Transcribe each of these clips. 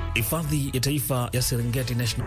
Hifadhi ya Taifa ya Serengeti National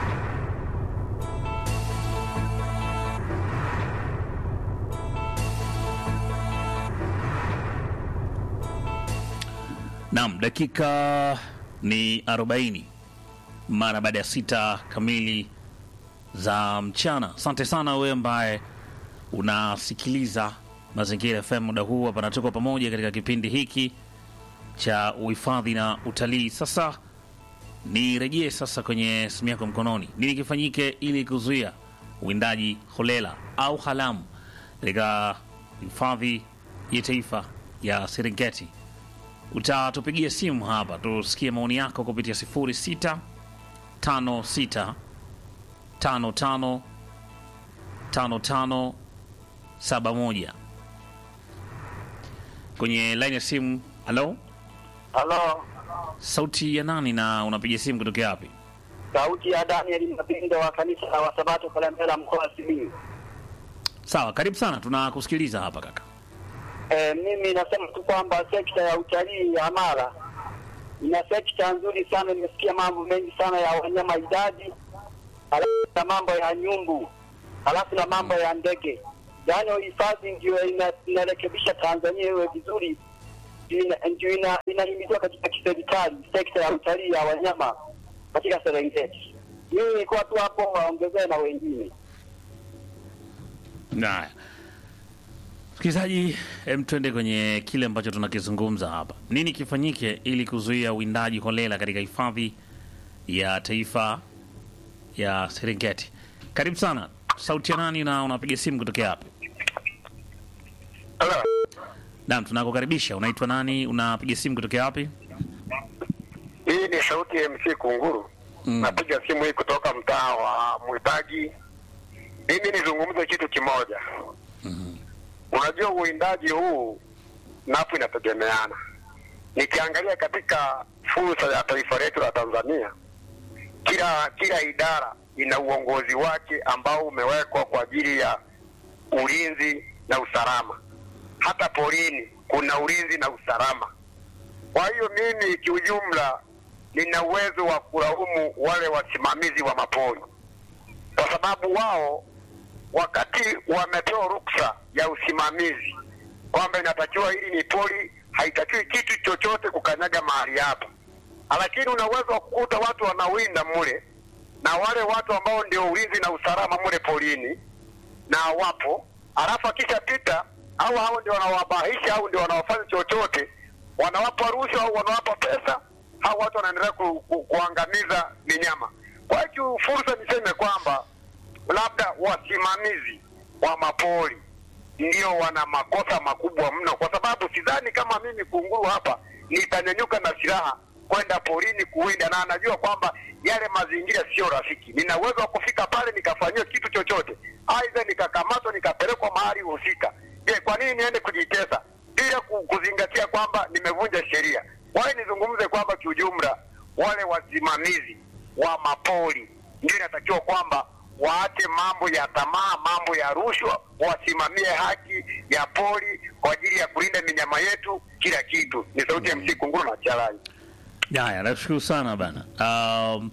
Naam, dakika ni 40 mara baada ya sita kamili za mchana. Asante sana wewe ambaye unasikiliza Mazingira FM muda huu hapa, na tuko pamoja katika kipindi hiki cha uhifadhi na utalii. Sasa nirejee sasa kwenye simu yako mkononi, nini kifanyike ili kuzuia uwindaji holela au haramu katika hifadhi ya taifa ya Serengeti? Utatupigia simu hapa tusikie maoni yako kupitia 06 56 55 55 71 kwenye line ya simu. Halo, Halo, sauti ya nani na unapiga simu kutokea wapi? sauti ya Daniel Mapindo wa kanisa la Wasabato Kalemela, mkoa wa Simiyu. Sawa, karibu sana, tunakusikiliza hapa kaka. E, mimi nasema tu kwamba sekta ya utalii ya Mara ina sekta nzuri sana. Nimesikia mambo mengi sana ya wanyama idadi, halafu na mambo ya nyumbu, halafu na mambo ya ndege. Yaani hifadhi ndio ina- inarekebisha Tanzania iwe vizuri, ina- ndio ina- inahimizwa katika kiserikali sekta ya utalii ya wanyama katika Serengeti. Mimi nilikuwa tu hapo, waongezee na wengine. Haya, msikilizaji, hem, twende kwenye kile ambacho tunakizungumza hapa. Nini kifanyike ili kuzuia uwindaji holela katika hifadhi ya taifa ya Serengeti? Karibu sana, sauti ya nani na unapiga simu kutokea wapi? Halo. Naam, tunakukaribisha. Unaitwa nani? Unapiga simu kutokea wapi? Hii ni sauti ya MC Kunguru. Mm. Napiga simu hii kutoka mtaa wa Mwitaji. Mimi nizungumze kitu kimoja. Unajua uwindaji huu napo inategemeana. Nikiangalia katika fursa ya taifa letu la Tanzania, kila kila idara ina uongozi wake ambao umewekwa kwa ajili ya ulinzi na usalama. Hata porini kuna ulinzi na usalama. Kwa hiyo mimi kiujumla nina uwezo wa kulaumu wale wasimamizi wa mapori, kwa sababu wao wakati wamepewa ruksa ya usimamizi kwamba inatakiwa hili ni pori, haitakiwi kitu chochote kukanyaga mahali hapa, lakini una uwezo wa kukuta watu wanawinda mule na wale watu ambao ndio ulinzi na usalama mule porini na wapo, alafu akishapita au hao ndio wanawabahisha au ndio wanawafanya chochote, wanawapa rushwa au wanawapa pesa, hao watu wanaendelea ku, ku, kuangamiza minyama. Kwa hiyo fursa niseme kwamba labda wasimamizi wa mapori ndio wana makosa makubwa mno, kwa sababu sidhani kama mimi kunguru hapa nitanyanyuka na silaha kwenda porini kuwinda, na anajua kwamba yale mazingira sio rafiki. Nina uwezo wa kufika pale nikafanyiwa kitu chochote, aidha nikakamatwa nikapelekwa mahali husika. Je, kwa nini niende kujitesa bila ku- kuzingatia kwamba nimevunja sheria? Kwa hiyo nizungumze kwamba kiujumla, wale wasimamizi wa mapori ndio inatakiwa kwamba waache mambo ya tamaa, mambo ya rushwa, wasimamie haki ya pori kwa ajili ya kulinda minyama yetu, kila kitu. Ni sauti ya MC Kunguru na Charai. Haya, nashukuru sana bana. Um,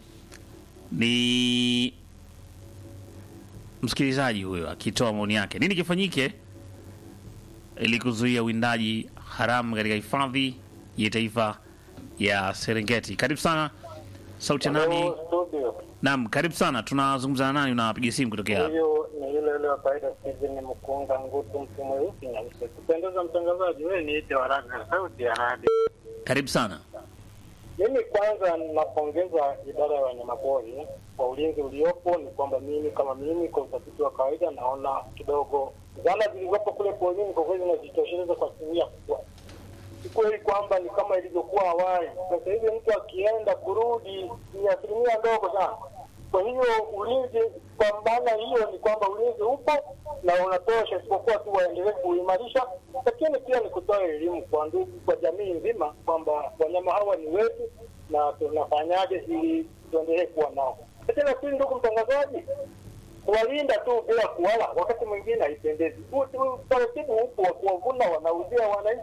ni msikilizaji huyo akitoa maoni yake. Nini kifanyike ili kuzuia uwindaji haramu katika hifadhi ya taifa ya Serengeti? Karibu sana, sauti ya nani? Hello, studio. Naam, karibu sana. Tunazungumza na nani? Unapiga simu kutokea hapa? Huyu ni yule yule wa kawaida Steven Mkunga Ngutu, mtu mweusi na mse. Kupendeza mtangazaji, wewe niite Waraga, sauti ya radio. Karibu sana. Mimi kwanza napongeza idara ya wanyamapori kwa ulinzi uliopo. Ni kwamba mimi kama mimi, kwa utafiti wa kawaida, naona kidogo zana zilizopo kule porini kwa kweli zinajitosheleza kwa asilimia kubwa. Si kweli kwamba ni kama ilivyokuwa awali. Sasa hivi mtu akienda kurudi ni asilimia ndogo sana. Kwa hiyo ulinzi, kwa maana hiyo ni kwamba ulinzi upo na unatosha, isipokuwa tu waendelee kuimarisha, lakini pia ni kutoa elimu kwa ndugu, kwa jamii nzima kwamba wanyama hawa ni wetu na tunafanyaje ili tuendelee kuwa nao. Tena pili, ndugu mtangazaji, kuwalinda tu bila kuwala wakati mwingine haipendezi. Huu- huu Utaratibu upo wa kuwavuna, wanauzia wananchi,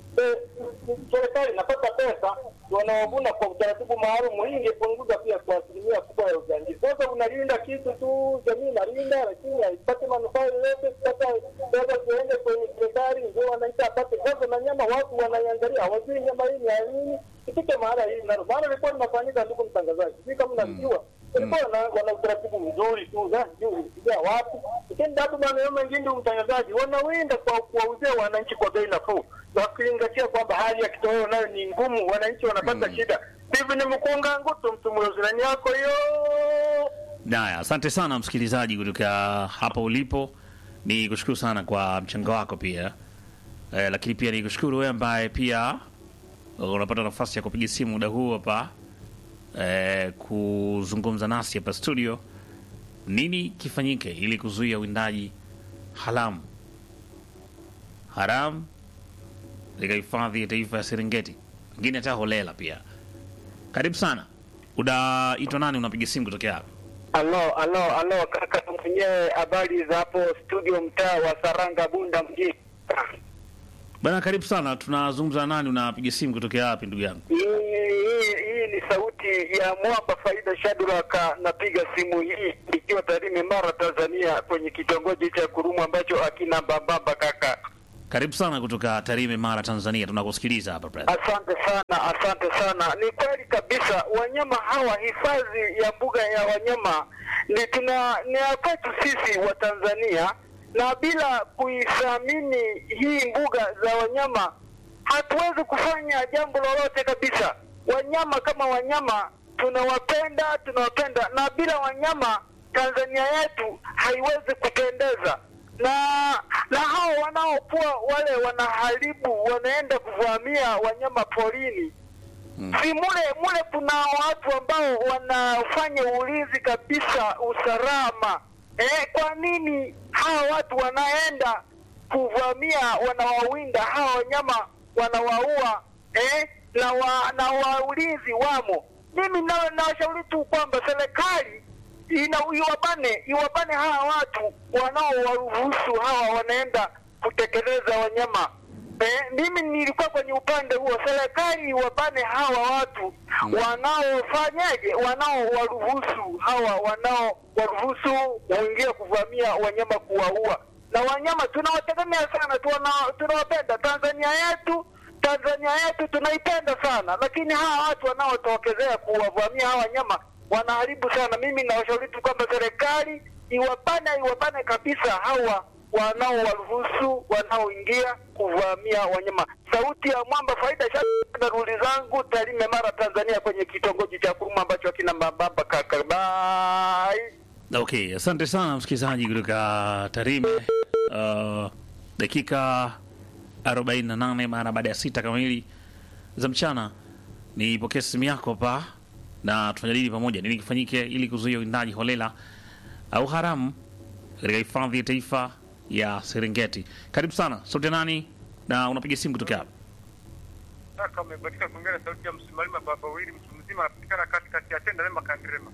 eh, serikali inapata pesa wanaovuna kwa utaratibu maalum. Hii ingepunguza pia kwa asilimia kubwa ya ujangili. Sasa unalinda kitu tu, jamii inalinda, lakini haipati manufaa yoyote. Sasa sasa ziende kwenye serikali, ndio wananchi apate sasa, na nyama watu wanaiangalia, hawajui nyama hii ni ya nini. Ifike mahala hii nalo, maana ilikuwa linafanyika, ndugu mtangazaji, sijui kama unajua ilikuwa wana, wana utaratibu mzuri tu za juu ya watu, lakini bado maeneo mengine, ndugu mtangazaji, wanawinda kwa kuwauzia wananchi kwa bei nafuu, wakizingatia kwamba hali ya kitoweo nayo ni ngumu, wananchi wanapata shida. Hivi ni mkunga ngutu mtu mwezirani yako hiyo Naya, asante sana msikilizaji kutoka hapo ulipo, ni kushukuru sana kwa mchango wako pia eh, lakini pia ni kushukuru wewe ambaye pia unapata nafasi ya kupiga simu muda huu hapa eh, kuzungumza nasi hapa studio. Nini kifanyike ili kuzuia uwindaji haramu haramu katika hifadhi ya taifa ya Serengeti, ngine hata holela pia. Karibu sana, unaitwa nani? Unapiga simu kutokea hapa? Alo, alo, alo, kaka mwenyewe, habari za hapo studio, mtaa wa Saranga, Bunda mjini. Bana, karibu sana. Tunazungumza nani? Unapiga simu kutokea wapi ndugu yangu? Hii hii hii ni sauti ya mwamba Faida Shaduraka. Napiga simu hii ikiwa Tarime, Mara, Tanzania, kwenye kitongoji cha Kurumu ambacho akina bababa kaka. Karibu sana kutoka Tarime, Mara, Tanzania. Tunakusikiliza hapa brother. Asante sana, asante sana. Ni kweli kabisa, wanyama hawa, hifadhi ya mbuga ya wanyama ni tuna ni ya kwetu sisi wa Tanzania, na bila kuithamini hii mbuga za wanyama hatuwezi kufanya jambo lolote kabisa. Wanyama kama wanyama tunawapenda, tunawapenda, na bila wanyama Tanzania yetu haiwezi kupendeza na na hao wanaokuwa wale wanaharibu wanaenda kuvamia wanyama porini si mule mule, kuna watu ambao wanafanya ulinzi kabisa, usalama. Eh, kwa nini hawa watu wanaenda kuvamia, wanawawinda hawa wanyama, wanawaua eh, na wa, na waulinzi wamo. Mimi na nawashauri tu kwamba serikali ina iwabane iwabane hawa watu wanaowaruhusu hawa wanaenda kutekeleza wanyama. Eh, mimi nilikuwa kwenye upande huo, serikali iwabane hawa watu wanaofanyaje, wanaowaruhusu hawa wanaowaruhusu waingie kuvamia wanyama, kuwaua. Na wanyama tunawategemea sana, tuna- tunawapenda Tanzania yetu Tanzania yetu tunaipenda sana, lakini hawa watu wanaotokezea kuwavamia hawa wanyama wanaharibu sana. Mimi nawashauri tu kwamba serikali iwabane, iwabane kabisa hawa wanaowaruhusu wanaoingia kuvamia wanyama. Sauti ya mwamba Faida Shaka, ruli zangu Tarime, Mara, Tanzania, kwenye kitongoji cha Kuruma ambacho akina mababa kaka. Bye. Okay, asante sana msikilizaji kutoka Tarime. Uh, dakika 48 mara baada ya sita kamili za mchana, nipokee simu yako hapa na tunajadili pamoja nini kifanyike ili kuzuia uwindaji holela au haramu katika hifadhi ya taifa ya Serengeti. Karibu sana, sauti ya nani na unapiga simu kutokea hapa? Kaka umebatika kuongea na sauti ya msimalima baba wawili mtu mzima anapatikana katikati ya tenda lema kandirema.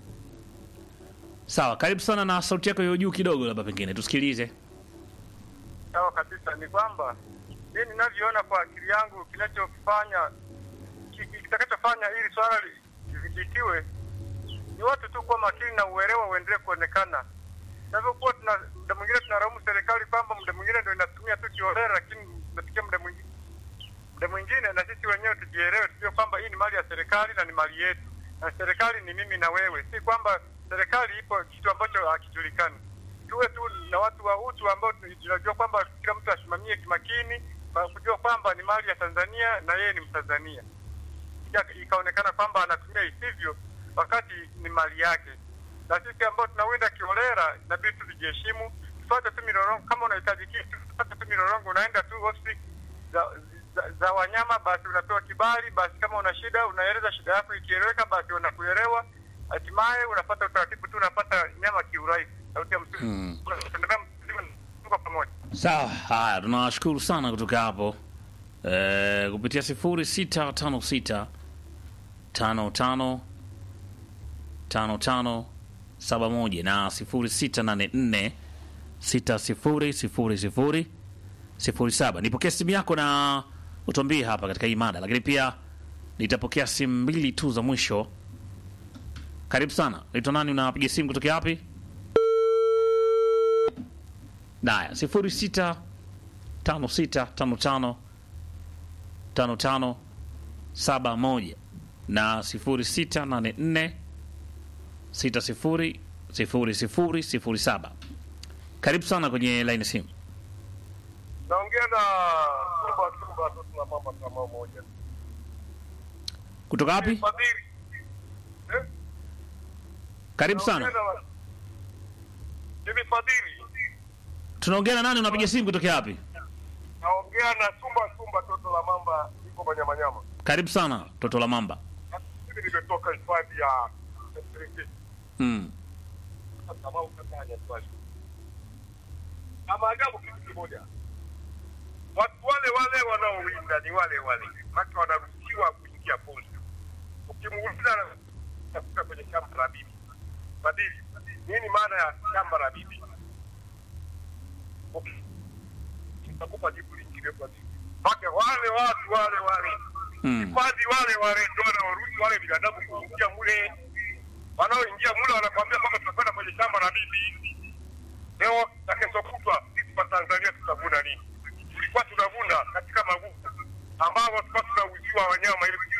Sawa, karibu sana na sauti yako iwe juu kidogo, labda pengine tusikilize. Sawa kabisa, ni kwamba mimi ninavyoona kwa akili yangu kinachofanya ki- ki- kitakachofanya ili swala li- lidhibitiwe ni watu tu kuwa makini na uelewa uendelee kuonekana. Tunavyokuwa tuna muda mwingine tunalaumu serikali kwamba muda mwingine ndio inatumia tu kiholela, lakini nafikia muda mwingine muda mwingine na sisi wenyewe tujielewe, tujue kwamba hii ni mali ya serikali na ni mali yetu, na serikali ni mimi na wewe, si kwamba serikali ipo kitu ambacho hakijulikani. Tuwe tu na watu wa utu ambao tunajua kwamba kila mtu asimamie kimakini, na kujua kwamba ni mali ya Tanzania na yeye ni Mtanzania, Ika- ikaonekana kwamba anatumia isivyo wakati ni mali yake. Na sisi ambao tunawinda kiholela, inabidi tu tujiheshimu, tufuate tu mirorongo. Kama unahitaji kitu, tufuate tu mirorongo, unaenda tu ofisi za, za, za wanyama, basi unapewa kibali. Basi kama una shida, unaeleza shida yako, ikieleweka, basi wanakuelewa, hatimaye unapata utaratibu tu, unapata nyama kiurahisi. Sauti ya msimu Hmm. Tunaendelea mzigo, tuko pamoja. Sawa, haya, tunawashukuru sana kutoka hapo e, kupitia sifuri sita tano sita tano tano tano tano saba moja na sifuri sita nane nne sita sifuri sifuri sifuri sifuri saba. Nipokee simu yako na utuambie hapa katika hii mada, lakini pia nitapokea simu mbili tu za mwisho. Karibu sana, naitwa nani? Unapiga simu kutokea wapi? Naya, sifuri sita tano sita tano tano tano tano saba moja na sifuri sita nane nne sita sifuri sifuri sifuri sifuri saba. Karibu sana kwenye laini simu. Naongea na Sumba Sumba tu tuna mama kama moja. Kutoka wapi? Fadhili. Eh? Karibu sana. Naongea na- Mimi Fadhili. Tunaongea na nani? Unapiga simu kutokea wapi? Naongea na Sumba Sumba toto la mamba iko Manyamanyama. Karibu sana toto la mamba. Mimi nimetoka hifadhi ya Serengeti. Mm. kama ukatanya swali. Na maajabu kitu kimoja, watu wale wale wanaowinda ni wale wale, maki wanaruhusiwa kuingia poli. Ukimuuliza tafuta kwenye shamba la bibi badili, nini maana ya shamba la bibi? Uki- Nitakupa jibu lingine kwa jibu. Maki wale watu wale wale Mm. hifadhi wale wale ndio wanaoruhusu wale binadamu kuingia mule wanaoingia mule wanakwambia kwamba tunakwenda kwenye shamba la bibi leo na kesho kutwa sisi wa Tanzania tutavuna nini? Tulikuwa tunavuna katika mavuno ambao tulikuwa tunauziwa wanyama ili